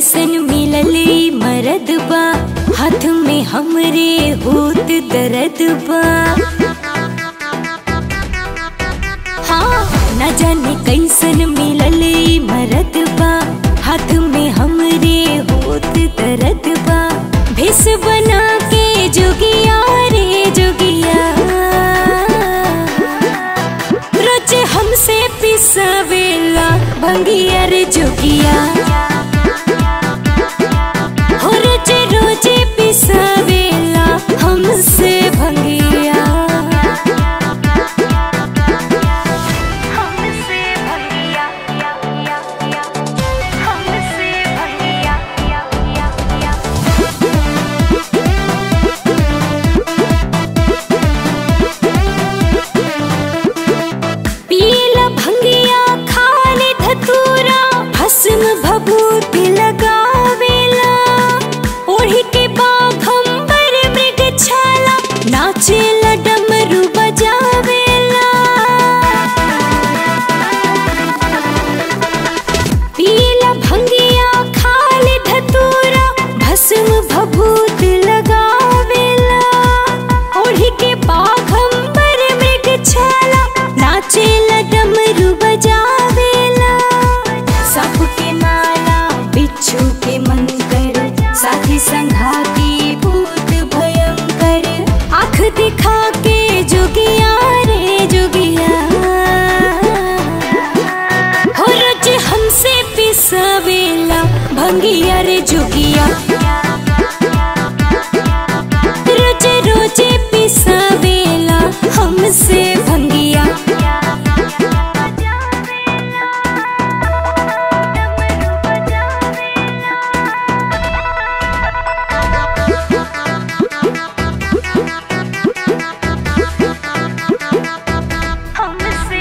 कैसन मिलले मरद बा हाथ में हमरे होत दर्द बा हाँ न जाने कैसन मिलले मरद बा हाथ में हमरे होत दर्द बा भेस बना के जोगिया रे जोगिया रोज हमसे पिसावेला भंगिया रे जोगिया हो रोज रोज पिसावेला हमसे भंगिया हमसे भंगिया या या या हमसे भंगिया या या या पीला भंगिया खाले धतूरा भस्म भभूति लगावेला ओढ़ी के बाघंबर मृग छाला नाचेला डमरू बजावेला पीला भंगिया खाले धतूरा भस्म भभूत लगावेला ओढ़ी के बाघंबर मृग छाला नाचेला डमरू बजावेला साप के माला बिच्छू के मंकर साथी संघाती भूत भयंकर आँख दिखा के जोगिया रे जोगिया हो रोज हमसे पिसावेला भंगिया रे जोगिया रोज रोज पिसावेला हमसे भंगिया हमसे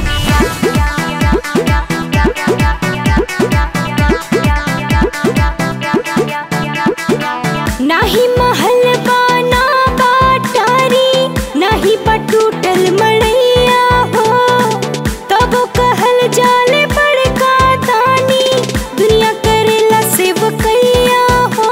नाही महल बाना बाटारी नाही पटूटल मड़ैया हो तब कहल जाले बड़का दानी दुनिया करेला सेवकैया हो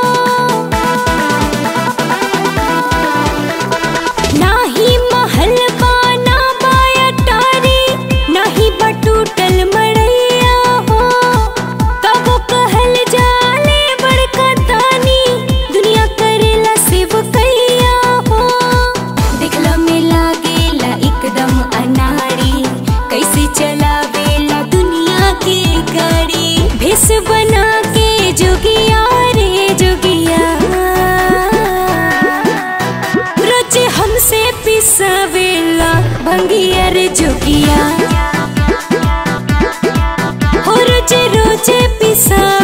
नाही महल बाना बायटारी नाही बटूटल मड़ैया हो तब कहल जाले बड़का दानी दुनिया करेला सेवकैया हो दिखला में लागेला एकदम अनाड़ी कैसे चलावेला दुनिया की गाड़ी भेस बना के जोगिया रे जोगिया रोज हमसे पिसावेला भंगिया रे जोगिया हो रोज रोज पिसा